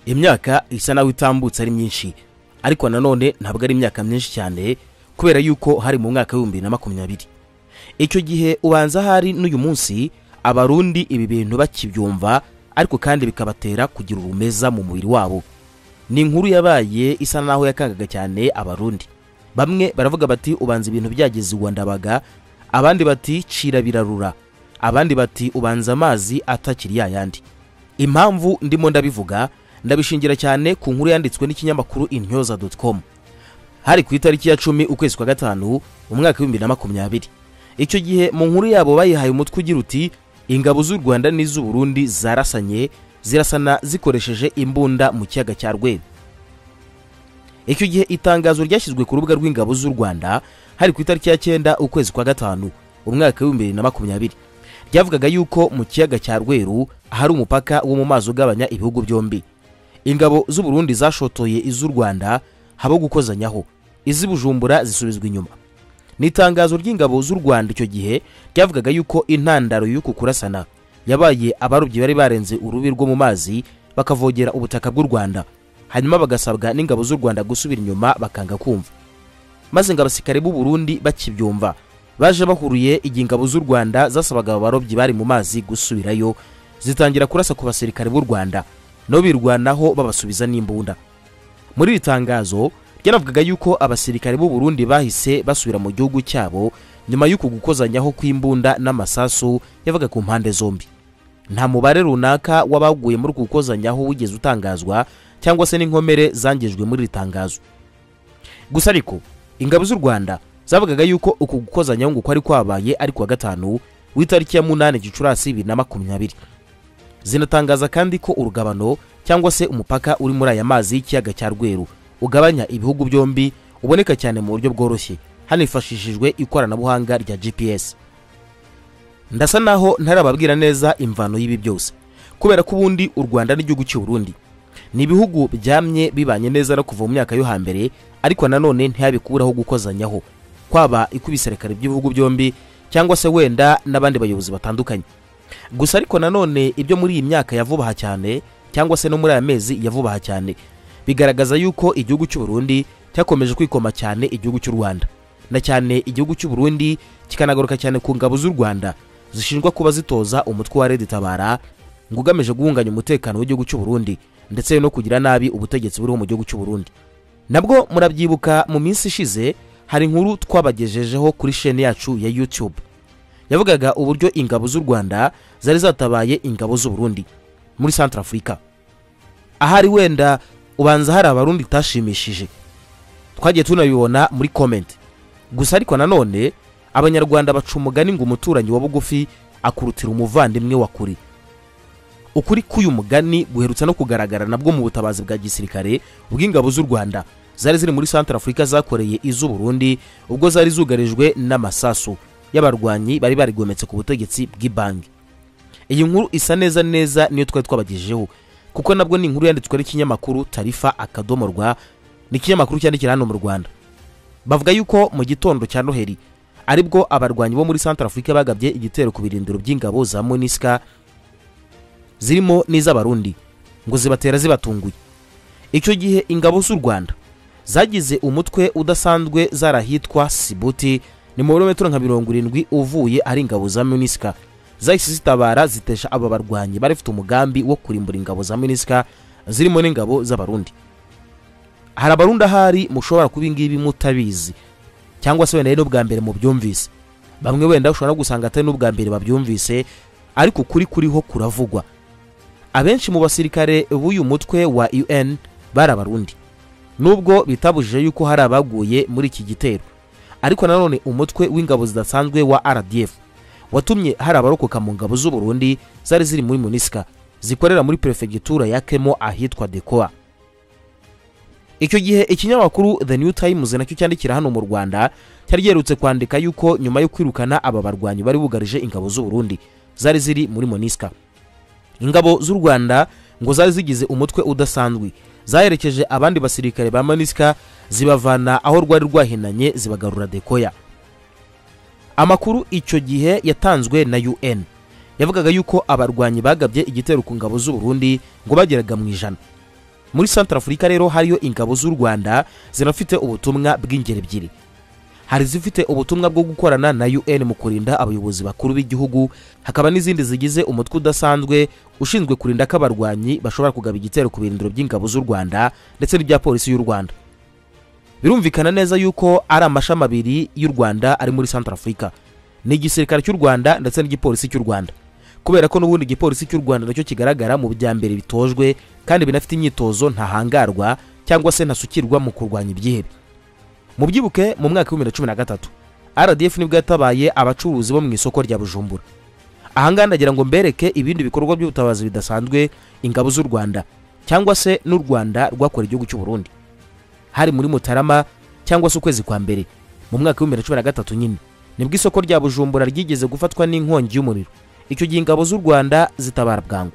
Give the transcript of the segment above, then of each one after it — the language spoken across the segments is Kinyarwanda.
imyaka isa naho itambutse ari myinshi ariko nanone ntabwo ari imyaka myinshi cyane kubera yuko hari mu mwaka w'ibihumbi bibiri na makumyabiri icyo gihe ubanza ahari n'uyu munsi abarundi ibi bintu bakibyumva ariko kandi bikabatera kugira urumeza mu mubiri wabo ni inkuru yabaye isa naho yakangaga cyane abarundi bamwe baravuga bati ubanza ibintu byageze iwa ndabaga abandi bati cira birarura abandi bati ubanza amazi atakiri ya yandi impamvu ndimo ndabivuga ndabishingira cyane ku nkuru yanditswe n'ikinyamakuru intyoza dotukomu hari ku itariki ya cumi ukwezi kwa gatanu umwaka w'ibihumbi na makumyabiri icyo gihe mu nkuru yabo bayihaye umutwe ugira uti ingabo z'u rwanda n'iz'uburundi zarasanye zirasana zikoresheje imbunda mu kiyaga cya rweru icyo gihe itangazo ryashyizwe ku rubuga rw'ingabo z'u rwanda hari ku itariki ya cyenda ukwezi kwa gatanu umwaka w'ibihumbi bibiri na makumyabiri ryavugaga yuko mu kiyaga cya rweru hari umupaka wo mu mazi ugabanya ibihugu byombi ingabo z'uburundi zashotoye iz'u rwanda habo gukozanyaho iz'ibujumbura zisubizwa inyuma ni itangazo ry'ingabo z'u rwanda icyo gihe ryavugaga yuko intandaro y'uku kurasana yabaye abarobyi bari barenze urubi rwo mu mazi bakavogera ubutaka bw'u rwanda hanyuma bagasabwa n'ingabo z'u rwanda gusubira inyuma bakanga kumva maze ngo abasirikare b'u burundi bakibyumva baje bahuruye igihe ingabo z'u rwanda zasabaga aba barobyi bari mu mazi gusubirayo zitangira kurasa ku basirikare b'u rwanda nabo birwanaho babasubiza n'imbunda muri iri tangazo ryanavugaga yuko abasirikare b'u burundi bahise basubira mu gihugu cyabo nyuma y'uku gukozanyaho kw'imbunda n'amasasu yavaga ku mpande zombi nta mubare runaka w'abaguye muri uku gukozanyaho wigeze utangazwa cyangwa se n'inkomere zangijwe muri iri tangazo gusa ariko ingabo z'u rwanda zavugaga yuko uku gukozanyaho ngo kwari kwabaye ari kuwa gatanu w'itariki ya munani gicurasi bibiri na makumyabiri zinatangaza kandi ko urugabano cyangwa se umupaka uri muri aya mazi y'ikiyaga cya rweru ugabanya ibihugu byombi uboneka cyane mu buryo bworoshye hanifashishijwe ikoranabuhanga rya gps ndasa naho ntarababwira neza imvano y'ibi byose kubera ko ubundi u rwanda n'igihugu cy'uburundi ni ibihugu byamye bibanye neza no kuva mu myaka yo hambere ariko nanone ntiyabikuraho gukozanyaho kwaba ikubisirikare by'ibihugu byombi cyangwa se wenda n'abandi bayobozi batandukanye gusa ariko nanone ibyo muri iyi myaka ya vubaha cyane cyangwa se no muri aya mezi ya vubaha cyane bigaragaza yuko igihugu cy'uburundi cyakomeje kwikoma cyane igihugu cy'u rwanda na cyane igihugu cy'uburundi kikanagaruka cyane ku ngabo z'u rwanda zishinjwa kuba zitoza umutwe wa redi tabara ngo ugamije guhunganya umutekano w'igihugu cy'uburundi ndetse no kugira nabi ubutegetsi buriho mu gihugu cy'uburundi nabwo murabyibuka mu minsi ishize hari inkuru twabagejejeho kuri sheni yacu ya youtube yavugaga uburyo ingabo z'u rwanda zari zatabaye ingabo z'uburundi muri santara afurika ahari wenda ubanza hari abarundi itashimishije twagiye tunabibona muri komenti gusa ariko nanone abanyarwanda baca umugani ngo umuturanyi wa bugufi akurutira umuvandimwe wa kure ukuri k'uyu mugani guherutse no kugaragara nabwo mu butabazi bwa gisirikare bw'ingabo z'u rwanda zari ziri muri santara afurika zakoreye iz'uburundi ubwo zari zugarijwe n'amasasu y'abarwanyi bari barigometse ku butegetsi bw'ibanki iyi nkuru isa neza neza niyo twari twabagejejeho kuko nabwo ni inkuru yanditswe n'ikinyamakuru tarifa akadomo rwa ni ikinyamakuru cyandikira hano mu rwanda bavuga yuko mu gitondo cya noheri aribwo abarwanyi bo muri santara afurika bagabye igitero ku birindiro by'ingabo za monisika zirimo n'iz'abarundi ngo zibatera zibatunguye icyo gihe ingabo z'u rwanda zagize umutwe udasanzwe zarahitwa sibuti ni mu birometero nka mirongo irindwi uvuye ari ingabo za minisika zahise zitabara zitesha aba barwanyi bari bafite umugambi wo kurimbura ingabo za minisika zirimo n'ingabo z'abarundi hari abarundi ahari mushobora kuba ingibi mutabizi cyangwa se wenda ari n'ubwa mbere mu byumvise bamwe wenda ushobora gusanga atari n'ubwa mbere babyumvise ariko ukuri kuriho kuravugwa abenshi mu basirikare b'uyu mutwe wa un bari abarundi nubwo bitabujije yuko hari abaguye muri iki gitero ariko nanone umutwe w'ingabo zidasanzwe wa rdf watumye hari abarokoka mu ngabo z'u Burundi zari ziri muri munisika zikorera muri perefegitura ya kemo ahitwa dekoa icyo gihe ikinyamakuru the new times nacyo cyandikira hano mu rwanda cyari giherutse kwandika yuko nyuma yo kwirukana aba barwanyi bari bugarije ingabo z'u Burundi zari ziri muri munisika ingabo z'u rwanda ngo zari zigize umutwe udasanzwe zaherekeje abandi basirikare ba manisika zibavana aho rwari rwahinanye zibagarura dekoya amakuru icyo gihe yatanzwe na un yavugaga yuko abarwanyi bagabye igitero ku ngabo z'u Burundi ngo bageraga mu ijana muri santara afurika rero hariyo ingabo z'u rwanda zinafite ubutumwa bw'ingeri ebyiri hari izifite ubutumwa bwo gukorana na un mu kurinda abayobozi bakuru b'igihugu hakaba n'izindi zigize umutwe udasanzwe ushinzwe kurinda ko abarwanyi bashobora kugaba igitero ku birindiro by'ingabo z'u rwanda ndetse n'ibya polisi y'u rwanda birumvikana neza yuko ari amashami abiri y'u rwanda ari muri santara afurika ni igisirikare cy'u rwanda ndetse n'igipolisi cy'u rwanda kubera ko n'ubundi igipolisi cy'u rwanda nacyo kigaragara mu bya mbere bitojwe kandi binafite imyitozo ntahangarwa cyangwa se ntasukirwa mu kurwanya ibyihebe mubyibuke mu mwaka w'ibihumbi bibiri na cumi na gatatu rdf nibwo yatabaye abacuruzi bo mu isoko rya bujumbura ahangaha ndagira ngo mbereke ibindi bikorwa by'ubutabazi bidasanzwe ingabo z'u rwanda cyangwa se n'u rwanda rwakora igihugu cy'u Burundi hari muri mutarama cyangwa se ukwezi kwa mbere mu mwaka w'ibihumbi bibiri na cumi na gatatu nyine nibwo isoko rya bujumbura ryigeze gufatwa n'inkongi y'umuriro icyo gihe ingabo z'u rwanda zitabara bwangu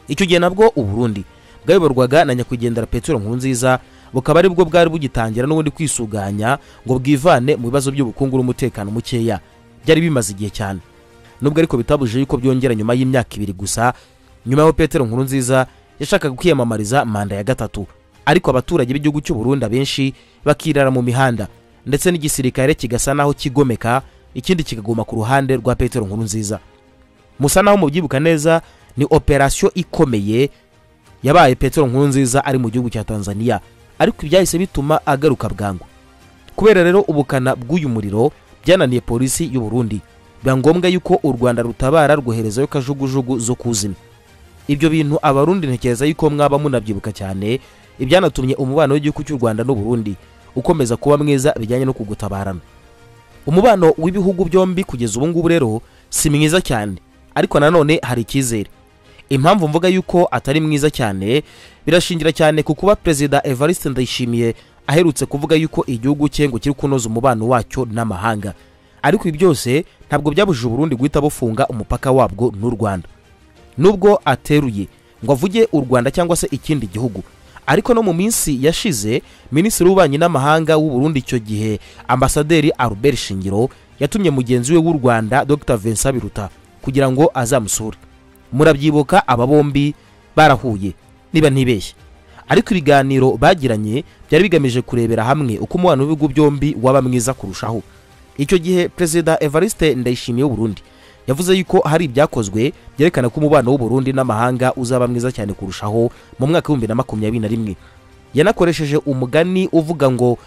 icyo gihe nabwo uburundi bwayoborwaga na nyakwigendera petero nkurunziza bukaba ari bwo bwari bugitangira n'ubundi kwisuganya ngo bwivane mu bibazo by'ubukungu n'umutekano mukeya byari bimaze igihe cyane nubwo ariko bitabuje yuko byongera nyuma y'imyaka ibiri gusa nyuma y'aho petero nkurunziza yashakaga kwiyamamariza manda ya gatatu ariko abaturage b'igihugu cy'u Burundi abenshi bakirara mu mihanda ndetse n'igisirikare kigasa naho kigomeka ikindi kikaguma ku ruhande rwa petero nkurunziza musa naho mubyibuka neza ni operasiyo ikomeye yabaye petero nkurunziza ari mu gihugu cya tanzania ariko ibyahise bituma agaruka bwangu kubera rero ubukana bw'uyu muriro byananiye polisi y'u Burundi biba ngombwa yuko u rwanda rutabara rwoherezayo kajugujugu zo kuzimya ibyo bintu abarundi ntekereza yuko mwaba munabyibuka cyane ibyanatumye umubano w'igihugu cy'u rwanda n'u Burundi ukomeza kuba mwiza bijyanye no kugutabarana umubano w'ibihugu byombi kugeza ubu ngubu rero si mwiza cyane ariko nanone hari icyizere impamvu mvuga yuko atari mwiza cyane birashingira cyane ku kuba perezida evariste ndayishimiye aherutse kuvuga yuko igihugu cye ngo kiri kunoza umubano wacyo n'amahanga ariko ibi byose ntabwo byabujije uburundi guhita bufunga umupaka wabwo n'u rwanda nubwo ateruye ngo avuge u rwanda cyangwa se ikindi gihugu ariko no mu minsi yashize minisitiri w'ububanyi n'amahanga w'uburundi icyo gihe ambasaderi albert shingiro yatumye mugenzi we w'u rwanda dr vincent biruta kugira ngo azamusure murabyibuka aba bombi barahuye niba ntibeshye ariko ibiganiro bagiranye byari bigamije kurebera hamwe uko umubano w'ibihugu byombi waba mwiza kurushaho icyo gihe perezida evariste ndayishimiye w'uburundi yavuze yuko hari ibyakozwe byerekana ko umubano w'uburundi n'amahanga uzaba mwiza cyane kurushaho mu mwaka w'ibihumbi na makumyabiri na rimwe yanakoresheje umugani uvuga ngo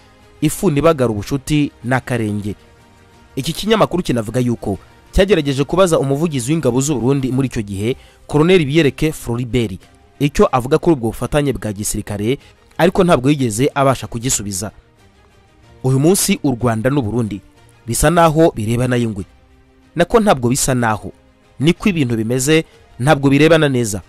ifu ntibagara ubucuti n'akarenge iki kinyamakuru kinavuga yuko cyagerageje kubaza umuvugizi w'ingabo z'uburundi muri icyo gihe koroneri biyereke floribert icyo avuga kuri ubwo bufatanye bwa gisirikare ariko ntabwo yigeze abasha kugisubiza uyu munsi u rwanda n'uburundi bisa naho birebana y'ingwe nako ntabwo bisa naho niko ibintu bimeze ntabwo birebana neza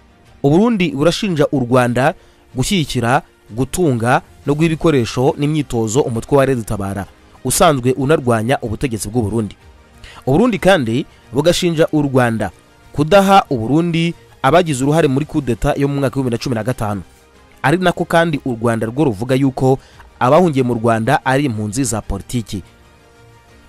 uburundi burashinja u rwanda gushyigikira gutunga no guha ibikoresho n'imyitozo umutwe wa redutabara usanzwe unarwanya ubutegetsi bw'uburundi uburundi kandi bugashinja u rwanda kudaha uburundi abagize uruhare muri kudeta yo mu mwaka w'ibihumbi na cumi na gatanu ari nako kandi u rwanda rwo ruvuga yuko abahungiye mu rwanda ari impunzi za politiki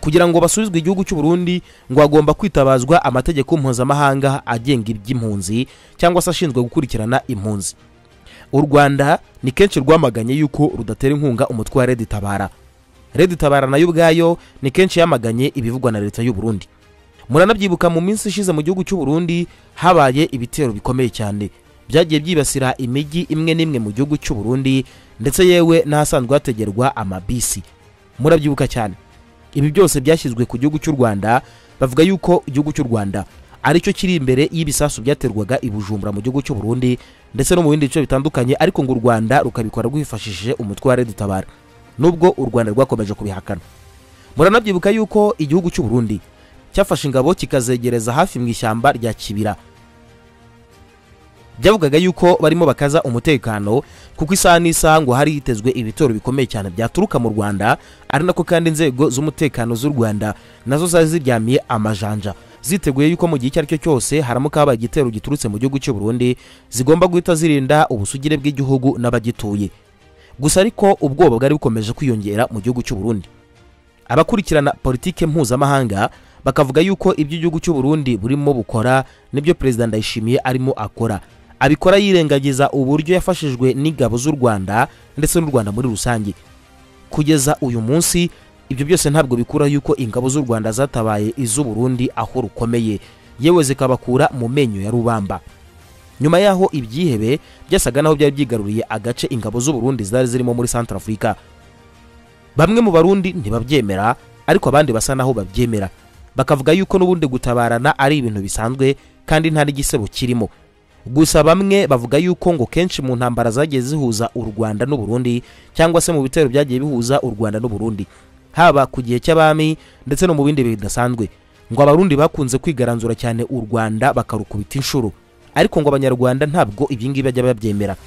kugira ngo basubizwe igihugu cy'u Burundi ngo hagomba kwitabazwa amategeko mpuzamahanga agenga iby'impunzi cyangwa se ashinzwe gukurikirana impunzi u rwanda ni kenshi rwamaganye yuko rudatera inkunga umutwe wa redi tabara redi tabara nayo ubwayo ni kenshi yamaganye ibivugwa na leta y'u Burundi muranabyibuka mu minsi ishize mu gihugu cy'u Burundi habaye ibitero bikomeye cyane byagiye byibasira imijyi imwe n'imwe mu gihugu cy'u Burundi ndetse yewe n'ahasanzwe hategerwa amabisi murabyibuka cyane ibi byose byashyizwe ku gihugu cy'u Rwanda bavuga yuko igihugu cy'u Rwanda aricyo kiri imbere y'ibisasu byaterwaga i Bujumbura mu gihugu cy'u Burundi ndetse no mu bindi bice bitandukanye ariko ngo u Rwanda rukabikora rwifashishije umutwe wa redi tabara nubwo u rwanda rwakomeje kubihakana muranabyibuka yuko igihugu cy'u Burundi cyafashe ingabo kikazegereza hafi mu ishyamba rya kibira byavugaga yuko barimo bakaza umutekano kuko isaha n'isaha ngo hari hitezwe ibitoro bikomeye cyane byaturuka mu rwanda ari nako kandi inzego z'umutekano z'u rwanda nazo zari ziryamiye amajanja ziteguye yuko mu gihe icyo ari cyo cyose haramuka habaye igitero giturutse mu gihugu cy'u Burundi zigomba guhita zirinda ubusugire bw'igihugu n'abagituye gusa ariko ubwoba bwari bukomeje kwiyongera mu gihugu cy'u Burundi abakurikirana politike mpuzamahanga bakavuga yuko ibyo igihugu cy'u Burundi burimo bukora nibyo perezida Ndayishimiye arimo akora abikora yirengagiza uburyo yafashijwe n'ingabo z'u rwanda ndetse n'u rwanda muri rusange kugeza uyu munsi ibyo byose ntabwo bikura yuko ingabo z'u rwanda zatabaye iz'u burundi aho rukomeye yewe zikabakura mu menyo ya rubamba nyuma y'aho ibyihebe byasaga naho byari byigaruriye agace ingabo z'u burundi zari zirimo muri santarafurika bamwe mu barundi ntibabyemera ariko abandi basa naho babyemera bakavuga yuko n'ubundi gutabarana ari ibintu bisanzwe kandi nta n'igisebo kirimo gusa bamwe bavuga yuko ngo kenshi mu ntambara zagiye zihuza u rwanda n'u burundi cyangwa se mu bitero byagiye bihuza u rwanda n'u burundi haba ku gihe cy'abami ndetse no mu bindi bidasanzwe ngo abarundi bakunze kwigaranzura cyane u rwanda bakarukubita inshuro ariko ngo abanyarwanda ntabwo ibingibi bajya babyemera